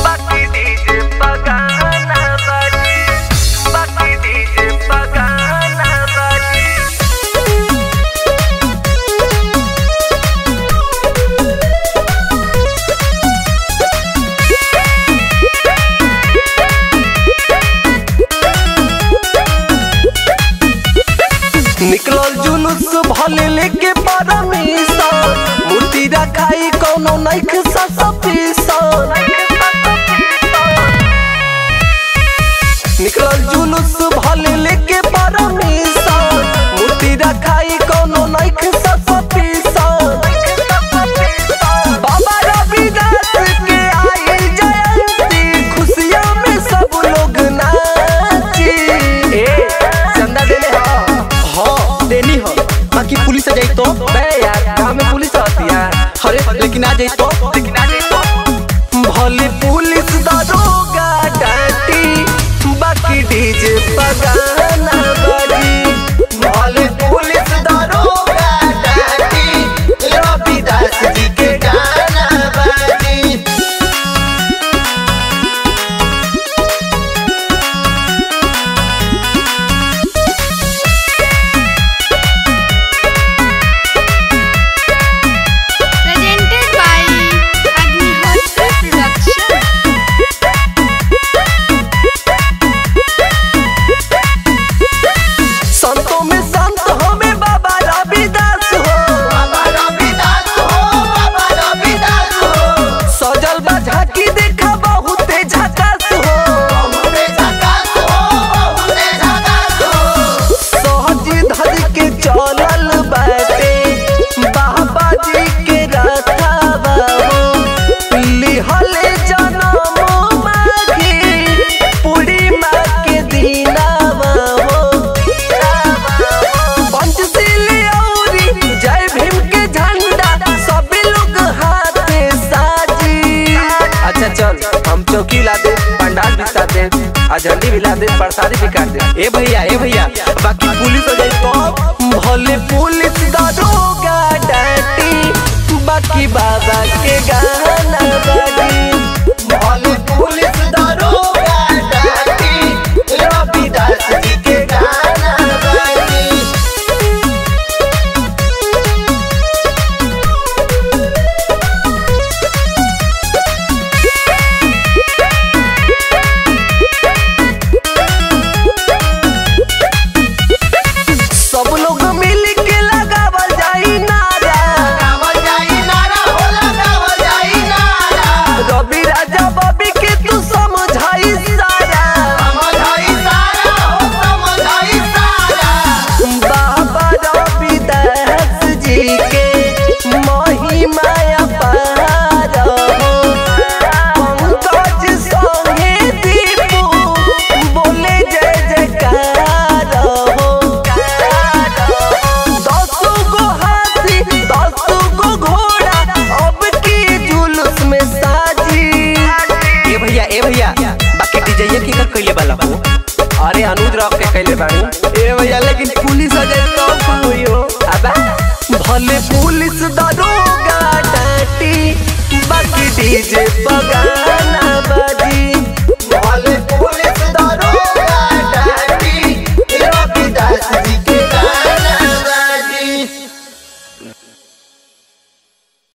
बाकी डीजे पगाना बाजी बाकी डीजे पगाना बाजी निकलल जुलूस भले लेके परमिशन मूर्ति रखाई कोनो नइख ससपीसन निकलल जुलूस भले लेके परमिशन मूर्ति रखाई कोनो नइख ससपीसन बाबा रविदास के आई जयंती खुशियों में सब लोग नाची ए चंदा देले हो हाँ देनी हो बाकी पुलिस आ जाई तो बे यार गांव में पुलिस आती है अरे लेकिन आ जाई तो लेकिन आ जाए तो भले पुलिस दरोगा डाटी बाकी डीजे पगाना बाजी भले पुलिस दरोगा डाटी रविदास जी के गाना बाजी presented by Agnihotra Production. संतों में संत हमें बाबा रविदास हो बाबा रविदास हो बाबा रविदास हो सजल बा झांकी देखा बहुते झकास हो बहुते झकास हो बहुते झकास हो सहज धज के चलल बाटे बाबा जी के रथावा हो लिहले जनम माघी पूर्णिमा के दिनावा हो पंचशीली औरी जय भीम के झंडा सब लोग हाथे साजी अच्छा चल हम चौकी ला दे पंडाल बिछा दे आ झंडी भी ला दे प्रसादी भी काट दे ए भैया ए भैया बाकी पुलिस आ जाई तो भले पुलिस दरोगा डाटी बाकी बाबा के गाना बाजी भले पुलिस दरोगा डाटी रविदास जी के गाना बाजी सब लोग मिल के लगावल जाई नारा लगावल जाई नारा हो लगावल जाई नारा रवि राजा बबी के तू समझाई सारा समझाई सारा हो समझाई सारा बाबा रविदास जी के महिमा अपार हो पंकज संगे दीपू बोले जय जयकार हो दस गो हाथी दस गो घोड़ा अब की जुलूस में साजी ए भैया ए भैया बाकी डीजे की कर कइले वाला हो अरे अनुज रॉक के कैले बानी ए भैया लेकिन पुलिस आ जाई तो का होई हो अबा भले पुलिस दरोगा